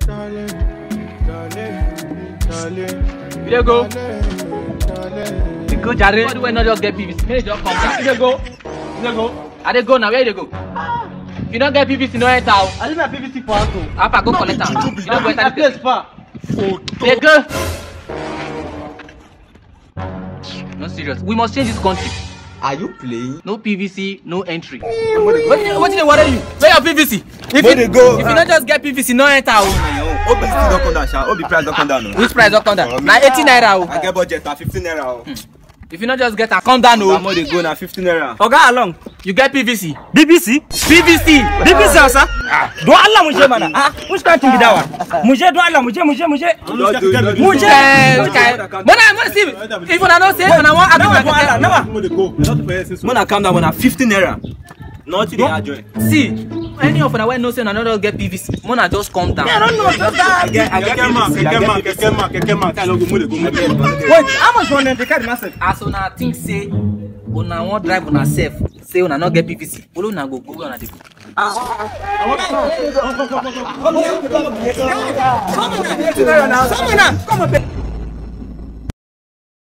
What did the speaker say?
darling, darling, darling, You dey go? darling. You go jare. Body wey no just get PVC, make you just come down. You dey go? You dey go? I dey go now, where you dey go? If you no get PVC, no enter o. I leave my PVC for house o. Alpha go collect am. You no go enter My the place far. Dey go. No serious. We must change this country. Are you playing? No PVC, no entry. Wetin wetin dey worry you? Where your PVC? If Where you dey go? if you no just get PVC, no enter o. Obi still don come down sha. Obi price don come down o. Which price don come down? Na eighty naira o. I get budget na fifteen naira o. If you no just get am, come down o. Amo dey go na fifteen naira. Oga along. You get PVC? BBC? PVC. BBC Hausa? Don Allah mu je mana. Ah, which kind thing be that one? Mu je don Allah mu je mu je mu je. Mu je. Eh, okay. Mona, Mona, see, if una no say, una wan Nawa argue don Allah, my nawa. Mona calm down na fifteen naira. Nothing dey add join. See, any of una wey know say una no just get PVC, Mona just calm down. I don't know, just that. I get I get PVC. I get PVC. Wait, how much one dem dey carry myself? As una think say una wan drive una sef, say una no get PVC, follow una go go where una dey go. Come on now. Come on now.